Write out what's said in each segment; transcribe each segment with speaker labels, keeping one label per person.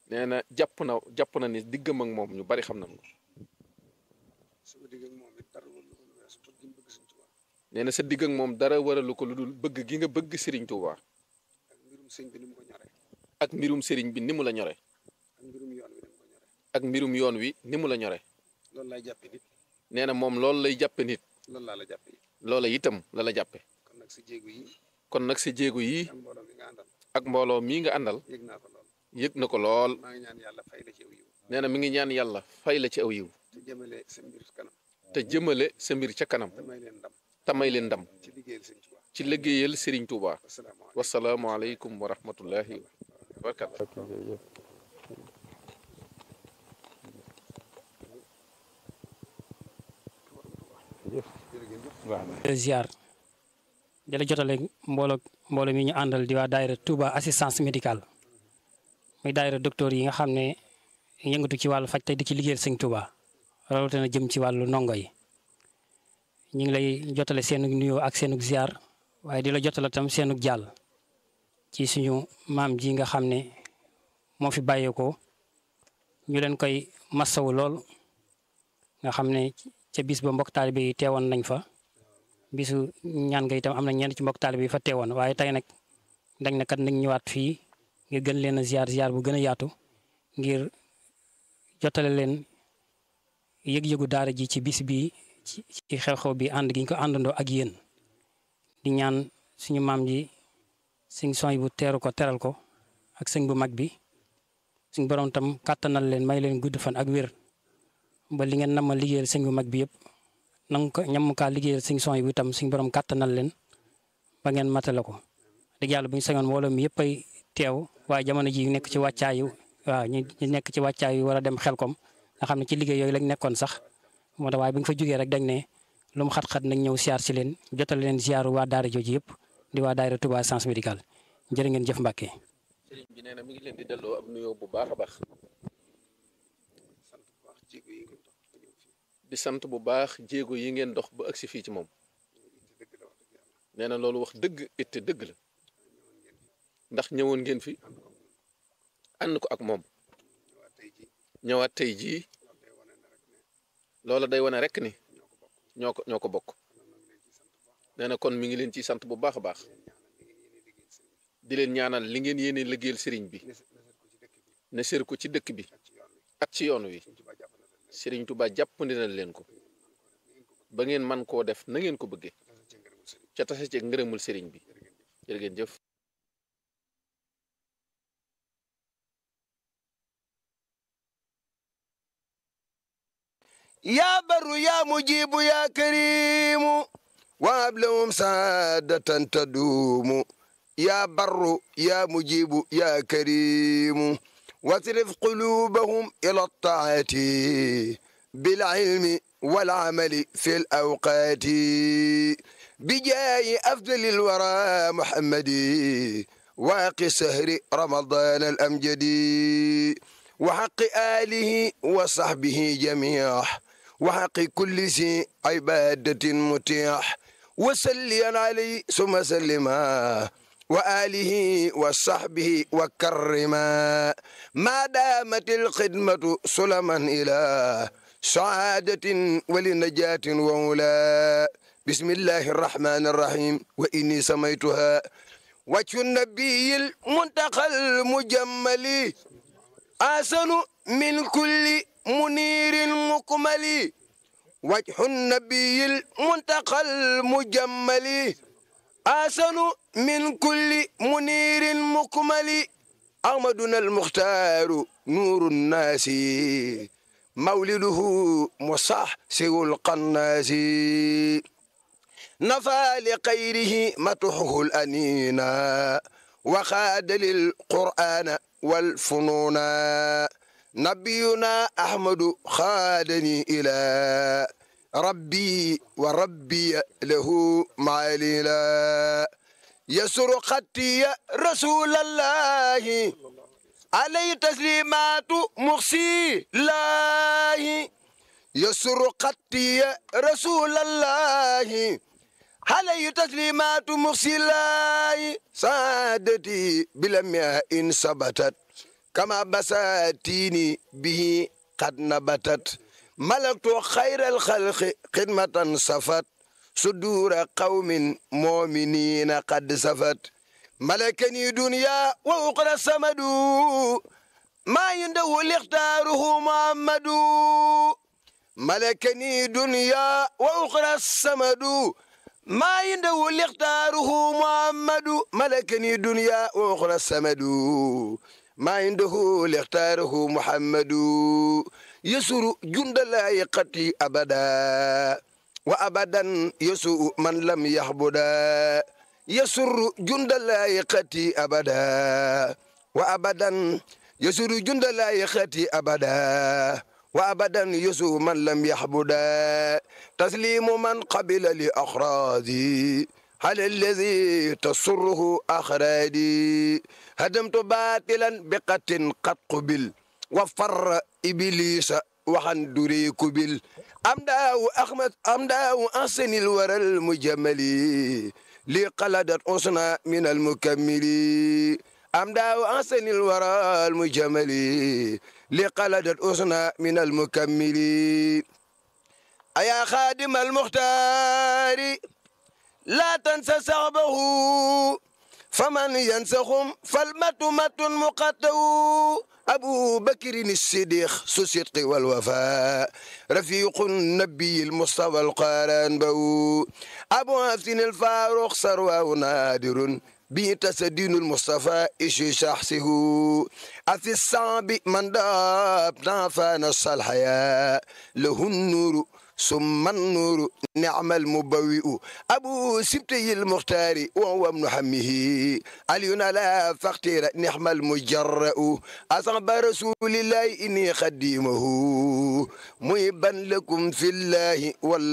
Speaker 1: nee na jàpp na jàpp na ni diggam ak moom ñu bari xam nañ ko
Speaker 2: sama digg ak moom it dara wala lu weesu bëgg gi mu bëgg Sëñ Tuubaa
Speaker 1: nee na sa digg ak moom dara waralu ko lu dul bëgg gi nga bëgg Serigne Touba
Speaker 2: ak mbirum sëñ bi ni mu ko ñore
Speaker 1: ak mbirum Serigne bi ni mu la ñore
Speaker 2: ak mbirum yoon wi ni mu ko ñore
Speaker 1: ak mbirum yoon wi ni mu la ñore
Speaker 2: loolu laay jàppe nit
Speaker 1: nee na moom loolu lay jàppe nit
Speaker 2: loolu laa la jàppe it
Speaker 1: loola itam la la jàppe
Speaker 2: kon nag sa jéegu yi
Speaker 1: kon nag sa jéego yi
Speaker 2: ak mbooloo mi nga àndal
Speaker 1: ak mbooloo mii nga àndal
Speaker 2: yëg naa ko lool
Speaker 1: yëg na ko lool
Speaker 2: maa ngi ñaan yàlla fay la ci aw yiw
Speaker 1: nee na mi ngi ñaan yàlla fay la ci aw yiw
Speaker 2: te jëmale sa mbir kanam
Speaker 1: te jëmale sa mbir ca kanam
Speaker 2: te may leen ndam
Speaker 1: te may leen ndam
Speaker 2: ci liggéeyal Sëñ Tuubaa
Speaker 1: ci liggéeyal Serigne Touba
Speaker 2: wasalaamaaleykum
Speaker 1: wasalaamualeykum wa rahmatullahi wa barakatu
Speaker 3: ziar di la jotale mbooloo mbooloo mi ñu àndal di waa daayira Touba assistance médicale muy daayira docteur yi nga xam ne yëngatu ci wàllu faj tey di ci liggéeyal sëñ Touba rawatina jëm ci wàllu ndongo yi ñu ngi lay jotale seenug nuyoo ak seenug ziar waaye di la jotale tam seenug jàll ci suñu maam ji nga xam ne moo fi bàyyeekoo ñu leen koy massawu lool nga xam ne ca bis ba mbokk taalibe yi teewoon nañ fa bisu ñaan nga itam am na ñenn ci mbokk taalibe yi fa teewoon waaye tey nag dañ na kat nañ ñëwaat fii ngir gën leen a ziar ziar bu gën a yaatu ngir jotale leen yëg-yëgu daara ji ci bis bi ci ci xew-xew bi ànd gi ñu ko àndandoo ak yéen di ñaan suñu maam ji suñ sooy bu teeru ko teral ko ak sëñ bu mag bi suñ borom tam kàttanal leen may leen gudd fan ak wér ba li ngeen nam ma liggéeyal sëñ bu mag bi yëpp nanga ko ñam kaa liggéeyal suñ sooy bu itam suñ borom kàttanal leen ba ngeen matale ko dëgg yàlla bu ñu sañoon mbooloo mi yëpp ay teew waaye jamono ji nekk ci wàccaayu waaw ñu ñu nekk ci wàccaayu war a dem xelkom nga xam ne ci liggéey yooyu lañ nekkoon sax moo tax waaye bu ñu fa jógee rek dañ ne lu mu xat-xat nañ ñëw siyaar si leen jotale leen siyaaru waa daara jooju yëpp di waa daara Touba Assistance Médicale jërë ngeen jëf Mbàkke
Speaker 1: Serigne bi nee na mi ngi leen di delloo ab nuyoo bu baax a baax
Speaker 2: sant bu baax jéego yi nga dox ba ñëw fii
Speaker 1: di sant bu baax jéego yi ngeen dox ba agsi fii ci moom
Speaker 2: te dëgg la wax dëgg yàlla
Speaker 1: nee na loolu wax dëgg itte dëgg la ndax ñëwoon ngeen fi ànd ko ak moom
Speaker 2: ñëwaat tey ji
Speaker 1: ñëwaat tey jii
Speaker 2: loolu day wane ne rek ne
Speaker 1: loola day wane rek ni ñoo ko ñoo ko bokk nee na kon mi ngi leen ciy sant bu baax a baax di leen ñaanal li ngeen yéene liggéeyal sëriñ bi ne sër ko ci dëkk bi ak ci yoon wi sëriñ Tuubaa jàppandi na leen ko ba ngeen man koo def na ngeen ko bëggee ca tase ci ngërëmul sëriñ bi jërë ngeen jëf
Speaker 4: يا بر يا مجيب يا كريم وهب لهم سعادة تدوم يا بر يا مجيب يا كريم واصرف قلوبهم إلى الطاعة بالعلم والعمل في الأوقات بجاه أفضل الورى محمد واقي سهر رمضان الأمجد وحق آله وصحبه جميع وحق كل ذي عبادة متيح وسليا عليه ثم سلما وآله وصحبه وكرما ما دامت الخدمة سلما إلى سعادة ولنجاة وولا بسم الله الرحمن الرحيم وإني سميتها وجه النبي المنتقى المجمل أحسن من كل منير مكمل وجه النبي المنتقى المجمل أحسن من كل منير مكمل أحمدنا المختار نور الناس مولده مصح سوى القناس نفى لغيره متحه الأنينا وخاد للقرآن والفنون نبينا أحمد خادني إلى ربي وربي له معللا يسر خطي رسول الله عليه تسليمات مخسي الله يسر خطي رسول الله عليه تسليمات مخسي الله سعادتي بلمياء إن ثبتت كما بساتيني به قد نبتت ملكت خير الخلق خدمة صفت صدور قوم مؤمنين قد سفت ملكني دنيا وأخرى السمد ما عنده لاختاره محمد ملكني دنيا وأخرى السمد ما عنده لاختاره محمد ملكني دنيا وأخرى السمد ما عنده لاختاره محمد يسر جند لا يقتي أبدا وأبدا يسوء من لم يحبدا يسر جند لا يقتي أبدا وأبدا يسر جند لا يقتي أبدا وأبدا يسوء من لم يحبدا تسليم من قبل لأخراذي هل الذي تسره أخرادي هدمت باطلا بقت قد قبل وفر إبليس وحن دري كبل أمداو أحمد أمداو أحسن الورى المجمل لي قلدت أصنع من المكمل أمداو أحسن الورى المجمل لي قلدت أصنع من المكمل أيا خادم المختار لا تنسى صعبه فمن ينسخهم فالمت مت مقتو أبو بكر الصديق سو الصدق والوفاء رفيق النبي المصطفى القارن بو أبو حسن الفاروق ثروة نادر به تسدين المصطفى إيش شخصه أفي الصعب من داب نافان الصالحياء له النور ثم النور نعم المبوئ أبو سبتي المختار وهو ابن حمه علينا لا فاختير نعم المجرأ أصحاب رسول الله إني خديمه محبا لكم في الله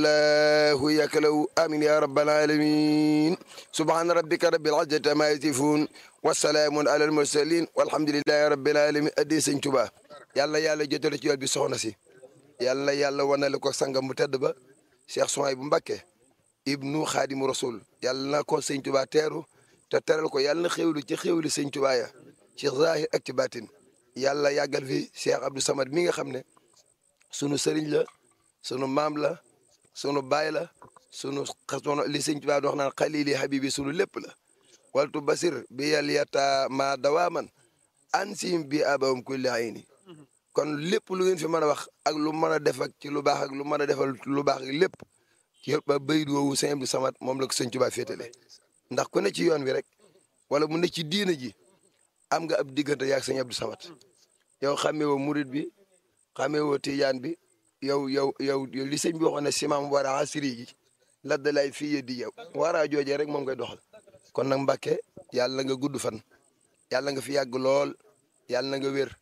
Speaker 4: والله يكلو آمين يا رب العالمين سبحان ربك رب العزة ما يصفون والسلام على المرسلين والحمد لله رب العالمين أدي سنتوبا يلا يلا جتل ci yool bi soxna si yàlla yàlla wanale ko sangam bu tedd ba Cheikh Souhaïbou bu Mbacké ibnu xaadimu rasul yàlla na ko sëñ Tuubaa teeru te teral ko yàlla na xéwlu ci xéwli sëñ Tuubaa ya ci zahir ak ci batin yàlla yàggal fi Cheikh Abdou Samad mi nga xam ne sunu sëriñ la sunu maam la sunu baay la sunu sunu li sëñ Tuubaa dox naan xalili habibi sunu lépp la waltu basir bi yàlla yata ma dawaaman ansim bi abawum kulli ayni kon lépp lu ngeen fi mën a wax ak lu mën a def ak ci lu baax ak lu mën a defal lu baax ak lépp ci ba bayit woowu sëñ Abdou Samad moom la ko sëñ Tuubaa féetale ndax ku ne ci yoon wi rek wala mu ne ci diina ji am nga ab diggante yaag sëñ Abdou Samad yow xamee woo murit bi xamee woo tijaan bi yow yow yow li sëñ bi waxoon ne simaam war a asiri ji la dalay fii yeddi yow waraa joojee rek moom ngay doxal kon nag Mbàkke yàlla nga gudd fan yàlla nga fi yàgg lool yàlla na nga wér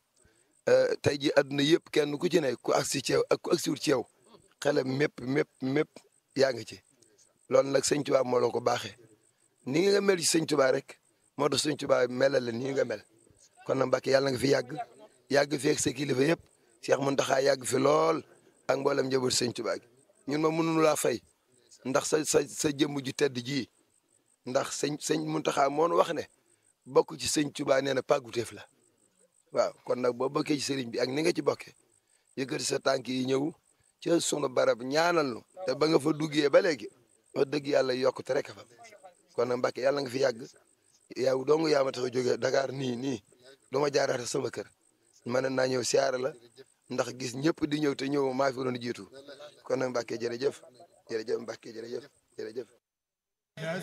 Speaker 4: tey ji àdduna yëpp kenn ku ci ne ku agsi ci yow ak ku agsiwut ci yow xelam mépp mépp mépp yaa ngi ci loolu nag sëñ Tuubaa moo la ko baaxee ni nga mel ci sëñ Tuubaa rek moo tax sëñ Tuubaa melal la nii nga mel kon nag Mbàkke yàlla nga fi yàgg yàgg fi ak sa kilifa yëpp Cheikh Mountakha yàgg fi lool ak mboolem njaboot sëñ Tuubaa gi ñun ma mënuñu laa fay ndax sa sa sa jëmm ju tedd ji ndax sëñ sëñ Mountakha moo wax ne bokk ci sëñ Tuubaa nee na pàgguteef la waaw kon nag boo bokkee ci sëriñ bi ak ni nga ci bokkee yëkkati sa tànk yi ñëw ca sunu barab ñaanal nu te ba nga fa duggee ba léegi wax dëgg yàlla yokkute rek fa kon nag Mbàkke yàlla nga fi yàgg yow dong yaa ma tax a jógee Dakar nii nii du ma jaaraate sama kër mën naa ñëw siyaara la ndax gis ñëpp di ñëw te ñëw maa fi doon jiitu kon nag Mbàkke jërëjëf jërëjëf Mbàkke jërëjëf jërëjëf